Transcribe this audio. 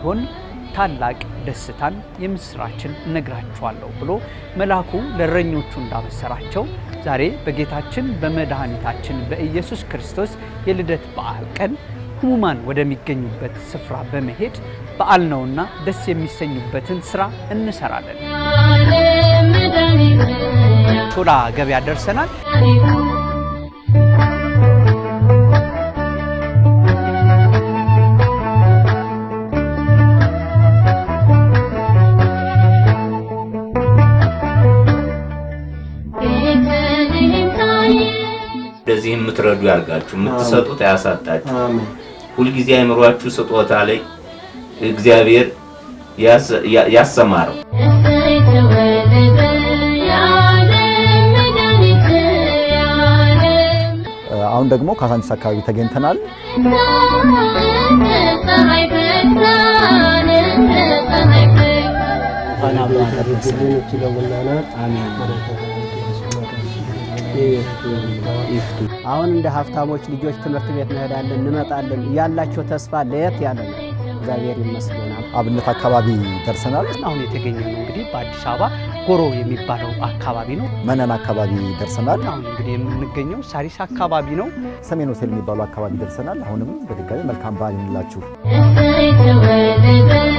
የሚሆን ታላቅ ደስታን የምስራችን እነግራችኋለሁ ብሎ መልአኩ ለእረኞቹ እንዳበሰራቸው ዛሬ በጌታችን በመድኃኒታችን በኢየሱስ ክርስቶስ የልደት በዓል ቀን ሕሙማን ወደሚገኙበት ስፍራ በመሄድ በዓል ነውና ደስ የሚሰኙበትን ስራ እንሰራለን። ሾላ ገበያ ደርሰናል። እንደዚህ የምትረዱ ያርጋችሁ፣ የምትሰጡት አያሳጣችሁ። ሁልጊዜ አይምሯችሁ ስጦታ ላይ እግዚአብሔር ያሰማረው አሁን ደግሞ ካሳንቺስ አካባቢ ተገኝተናል። አሁን እንደ ሀብታሞች ልጆች ትምህርት ቤት እንሄዳለን እንመጣለን። ያላቸው ተስፋ ለየት ያለ ነው። እግዚአብሔር ይመስገናል። አብነት አካባቢ ደርሰናል። አሁን የተገኘ ነው እንግዲህ በአዲስ አበባ ጎሮ የሚባለው አካባቢ ነው። መነን አካባቢ ደርሰናል። አሁን እንግዲህ የምንገኘው ሳሪስ አካባቢ ነው። ሰሜን ሆቴል የሚባለው አካባቢ ደርሰናል። አሁንም በድጋሚ መልካም በዓል ይሁንላችሁ። Thank you.